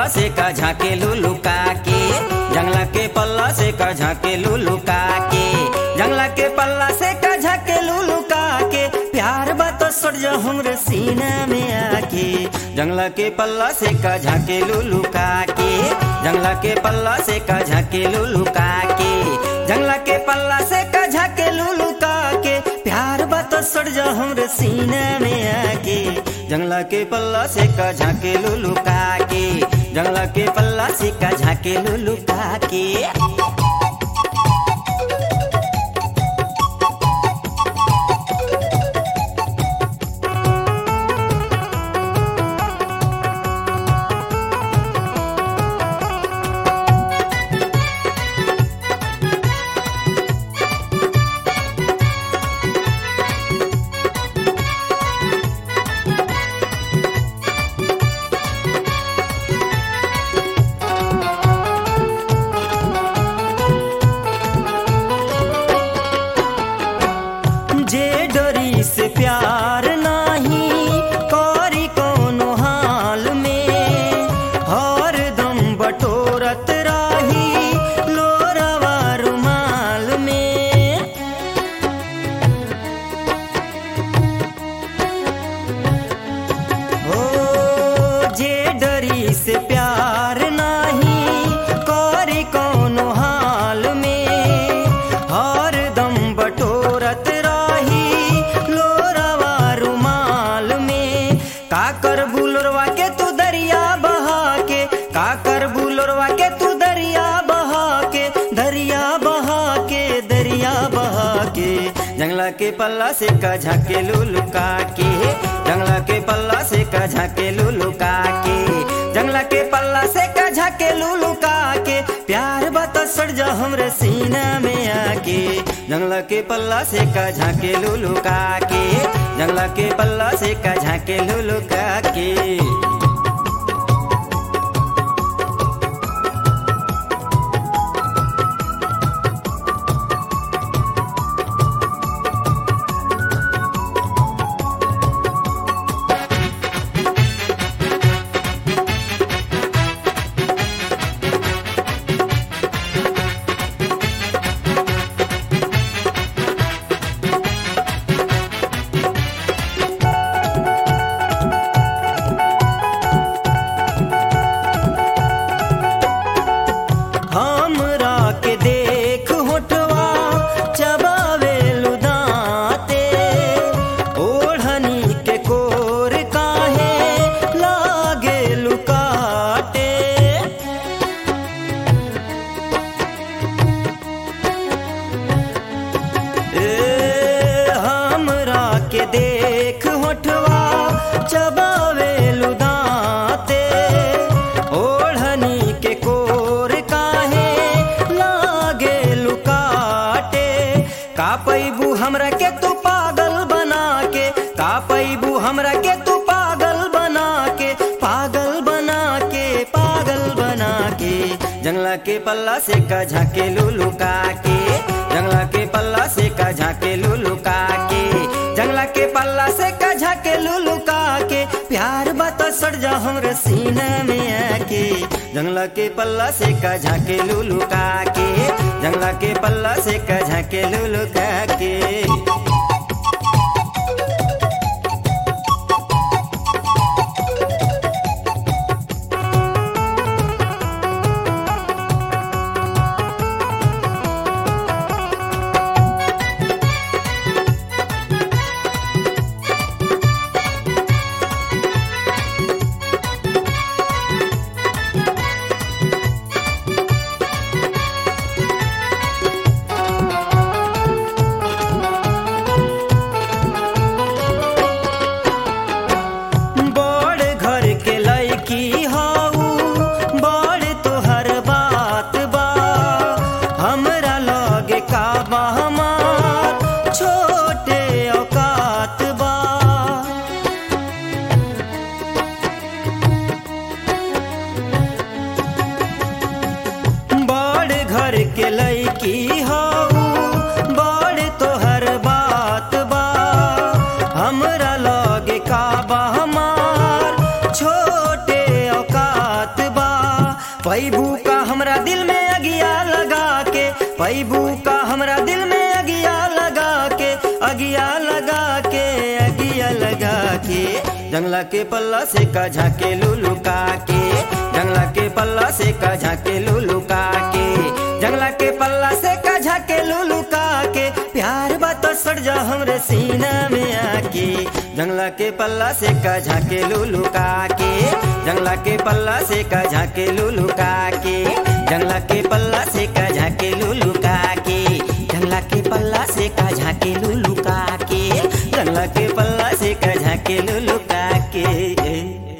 पल्ला से का झाके लुलुका के जंगला के पल्ला से का झाके लुलुका के जंगला के पल्ला से का झाके लुलुका के प्यार बात सड़ जा हमरे सीना में आके जंगला के पल्ला से का झाके लुलुका के जंगला के पल्ला से का झाके लुलुका के जंगला के पल्ला से का झाके लुलुका के प्यार बात सड़ जा हमरे सीना में आके जंगला के पल्ला से का झाके लुलुका के जंगला के पल्ला से का झाके लुलुका के जे डरी से प्यार नाही करी कोनो हाल में हर दम बटोरत राही लोरवा रुमाल में हो जे डरी से प्यार नाही करी कोनो हाल में हर दम बटोरत राही लोरवा रुमाल में काकर बुलरवा के तू दरिया बहा के काकर बुलरवा के तू दरिया बहा के दरिया बहा के दरिया बहा के जंगला के पल्ला से का झाके लुलुका के जंगला के पल्ला से का झाके लुलुका के जंगला के पल्ला से का झाके लुलुका के प्यार बता सड़ जा हमरे सीना में आके जंगला के पल्ला से का झाके लुलुका के जंगला के पल्ला से का झाके लुलुका के हमरा के देख होठवा चबावे लुदाते ओढ़नी के कोर काहे लागे लुकाटे ए हमरा के देख होठवा चबावे लुदाते ओढ़नी के कोर काहे लागे लुकाटे का पैबू हमरा के तू पागल बना के का पैबू हमरा के तू पागल बना के पागल बना के पागल बना के जंगला के पल्ला से का झाके लुलुका के जंगला के पल्ला से का झाके लुलुका के जंगला के पल्ला से का झाके लुलुका के प्यार बात सड़ जा हमरे सीना में आके जंगला के पल्ला से का झाके लुलुका के जंगला के पल्ला से का झाके लुलुका के बड़ घर के लड़की हऊ बड़ तोहर बात बा हमरा लगे का बा हमार छोटे औकात बा बड़ घर के लड़की हऊ बड़ तोहर बात बा हमरा लगे का बा हमार छोटे औकात बा पैबू का हमरा दिल में अगिया लगा के पैबू का हमरा दिल में अगिया लगा के अगिया लगा के अगिया लगा के जंगला के पल्ला से का झाके लुलू का के जंगला के पल्ला से का झाके लुलू का के जंगला के पल्ला से का झाके लुलू का के प्यार बात सड़ जा हमरे सीना में आके जंगला के पल्ला से का झाके लुलू का के जंगला के पल्ला से का झाके लुलू का के जंगला के पल्ला से का झाके लुलू का के जंगला के पल्ला से का झाके लुलू का के जंगला के पल्ला से का झाके लुलू का के